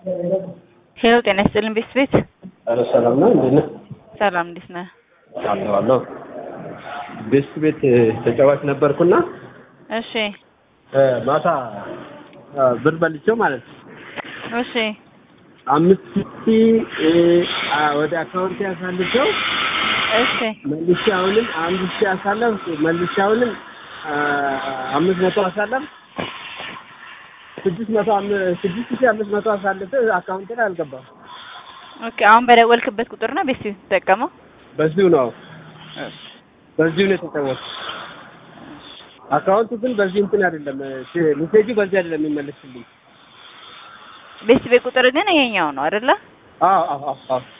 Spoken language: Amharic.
ሄሎ ጤና ይስጥልን ቤት ቤት ኧረ ሰላም ነው እንዴት ነህ? ሰላም እንዴት ነህ? አለሁ አለሁ። ቤስት ቤት ተጫዋች ነበርኩና እሺ እ ማታ እ ብር በልቼው ማለት ነው እሺ አምስት ሺህ እ አ ወደ አካውንት ያሳልፈው እሺ መልሼ አሁንም አንድ ሺህ አሳለፍ መልሼ አሁንም አ አምስት መቶ አሳለፍ ስድስት መቶ አም- ስድስት ሺህ አምስት መቶ አሳልፍ አካውንት ላይ አልገባም። ኦኬ አሁን በደወልክበት ቁጥር ነው ቤት ቤት የምትጠቀመው? በዚሁ ነው በዚሁ ነው የተጫወትኩት። አካውንቱ ግን በዚህ እንትን አይደለም እ ሜሴጁ በዚህ አይደለም የሚመለስልኝ። ቤት ቤት ቁጥር ግን ይሄኛው ነው አይደለ? አዎ አዎ አዎ አዎ